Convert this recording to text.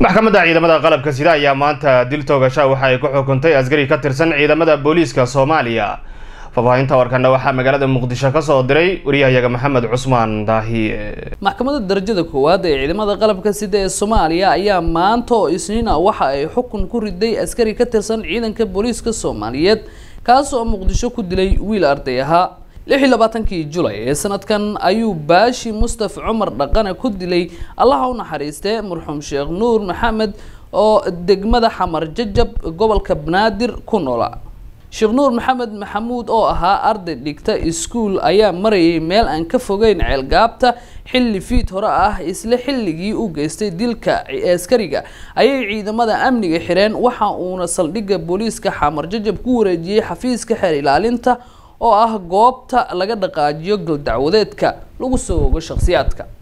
maxkamadda ciidamada qalabka sida ayaa maanta dil toogasha waxa ay ku xukuntay askari ka tirsan ciidamada booliiska soomaaliya faahfaahinta warkana waxaa magaalada muqdisho kasoo diray wariyahayaga maxamed cusmaan daahiye maxkamadda darajada koowaad ee ciidamada qalabka sida ee soomaaliya ayaa maanta oo isniina waxa ay xukun ku riday askari ka tirsan ciidanka booliiska soomaaliyeed kaas oo muqdisho ku dilay wiil arday ahaa lix iyo labaatankii julay ee sanadkan ayuu baashi mustaf cumar dhaqane ku dilay allaha u naxariistee marxuum sheekh nuur maxamed oo degmada xamar jajab gobolka banaadir ku noola sheekh nuur maxamed maxamuud oo ahaa arday dhigta iskuul ayaa marayay meel aan ka fogeyn ceelgaabta xilli fiid hore ah isla xilligii u geystay dilka askariga ayay ciidamada amniga xireen waxa uuna saldhigga booliiska xamar jajab ku wareejiyey xafiiska xeer ilaalinta oo ah goobta laga dhaqaajiyo galdacwadeedka lagu soo ogo shakhsiyaadka